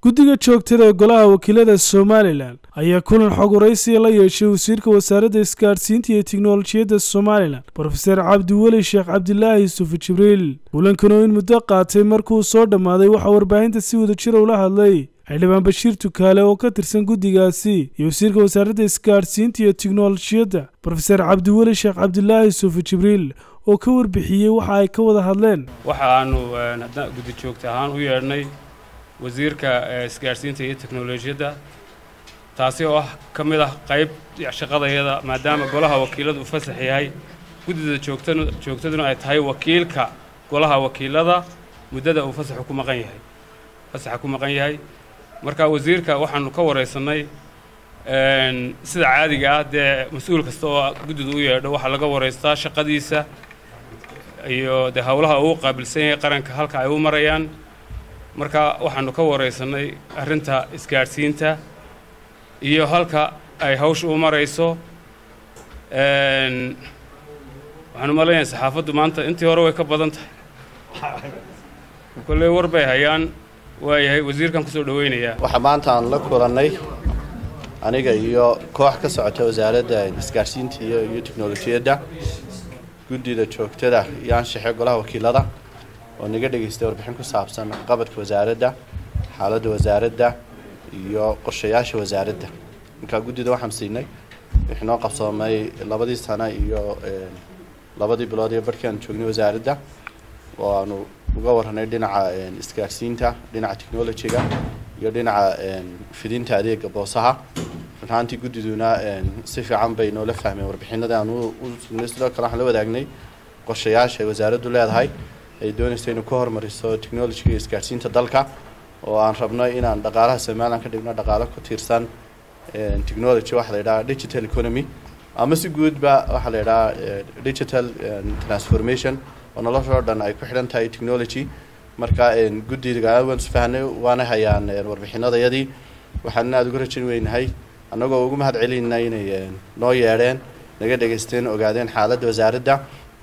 guddiga joogtada ee golaha wakiilada somalilan ayaa kulan xog waraysiya la yeeshay wasiirka wasaaradda isgaadhsiinta iyo tiknolojiyadda somalilan brofeser cabdiweli sheekh cabdilaahi yusufu jibriil kulankan oo in muddo qaatay markuu soo dhammaaday waxaa warbaahinta si wada jira ula hadlay xildhibaan bashiir tukaale oo ka tirsan guddigaasi iyo wasiirka wasaaradda isgaadhsiinta iyo tiknolojiyadda brofeser cabdiweli sheekh cabdilaahi yusufu jibriil oo ka warbixiyey waxa ay ka wada hadleen waxa aanu guddi joogta ahaan u yeedhnay wasiirka isgaadhsiinta iyo teknolojiyadda taasi oo ah ka mid ah qayb shaqadayada maadaama golaha wakiiladu u fasax yahay guddida joogtan joogtaduna ay tahay wakiilka golaha wakiilada muddada uu fasaxu ku maqan yahay fasaxa ku maqan yahay marka wasiirka waxaanu ka waraysannay sida caadiga ah dee mas-uul kasta oo guddida u yeedho waxaa laga waraystaa shaqadiisa iyo dee howlaha uu qaabilsan yahay qaranka halka ay u marayaan marka waxaanu ka waraysannay arrinta isgaadhsiinta iyo halka ay hawsha u marayso waxaanu malaynayaa saxaafaddu maanta intii hore way ka badan tahay kolley war bay hayaan waayahay wasiirkan kusoo dhaweynayaa waxaa maanta aan la kulannay aniga iyo koox ka socota wasaaradda isgaadhsiinta iyo iyo teknolojiyadda guddida joogtada iyo anshaxe golaha wakiilada oo naga dhegaystay warbixin ku saabsan qabadka wasaaradda xaaladda wasaaradda iyo qorshayaasha wasaaradda markaa guddida waxaan siinay wixii noo qabsoomay labadii sano iyo labadii bilood iyo barhkii aan joognay wasaaradda oo aanu uga warranay dhinaca isgaadhsiinta dhinaca technologyga iyo dhinaca fidinta adeega boosaha runhaantii guddiduna si fiican bay noola fahmeen warbixinada aan u sugnay sidoo kale waxaan la wadaagnay qorshayaasha ay wasaaraddu leedahay ay doonayso inay ku horumariso technologyga iyo isgaadhsiinta dalka oo aan rabno inaan dhaqaalaha somalilan ka dhigno dhaqaalo ku tiirsan technology waxaa la yidhaha digital economy ama si guudba waxaa la yidhaha digital transformation oo noloshoo dhan ay ku xidhan tahay technology marka guddiga waan isfahnay waana hayaan warbixinadayadii waxaan aada uga rajin weynahay annagoo ugu mahad celinayna inay noo yeedheen naga dhegaysteen ogaadeen xaaladda wasaaradda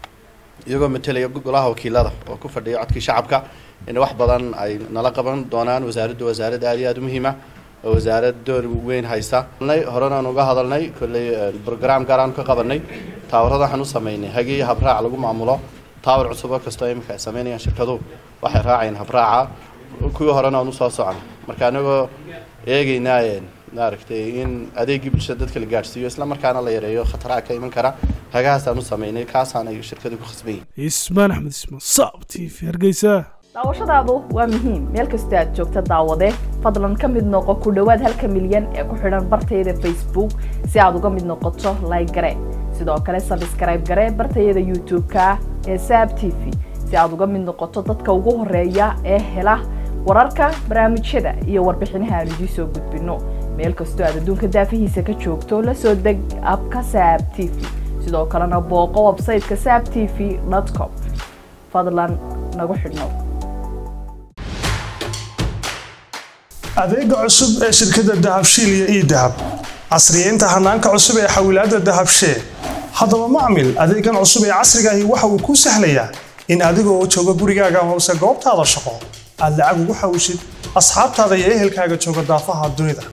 iyagoo matelaya golaha wakiilada oo ku fadhiya codkii shacabka in wax badan ay nala qaban doonaan wasaaraddu wasaarad aada iyo aada u muhiima oo wasaarad door weyn haysta horenaan uga hadalnay kolley brogram gaaraan ka qabanay taawarada waxaan u sameynay hagii habraac lagu maamulo taawar cusub oo kastoo iminka ay sameynayaan shirkaduhu waxay raacayeen habraaca kuwii horena aan usoo soconay marka anagoo eegaynaa maaragtay in adeegii bulshada dadka la gaadhsiiyo isla markaana la yareeyo khataraha ka iman kara hagahaasaan u sameynay kaasaan ay shirkadu ku khasban yihin ismaan axmed ismaan saab t v hargeysa daawashadaadu waa muhiim meel kasta aad joogta daawade fadlan ka mid noqo ku dhowaad halka milyan ee ku xidhan bartayada facebook si aad uga mid noqoto like gare sidoo kale sabskrayb gare bartayada youtube-ka ee saab t v si aad uga mid noqoto dadka ugu horeeya ee hela wararka barnaamijyada iyo warbixinaha aan idiin soo gudbinno meel kastoo aad adduunka daafihiisa ka joogto la soo deg abka saab t v sidoo kalena booqo websayteka saab t v com fadlan nagu xidhnow adeega cusub ee shirkadda dahabshiil iyo ii dahab casriyeynta hanaanka cusub ee xawilaadda dahabshee haddaba macmil adeegan cusub ee casrigaahi waxa uu kuu sahlayaa in adigoo jooga gurigaaga hoose goobtaada shaqo aad lacag ugu xawishid asxaabtaada iyo ehelkaaga jooga daafaha dunida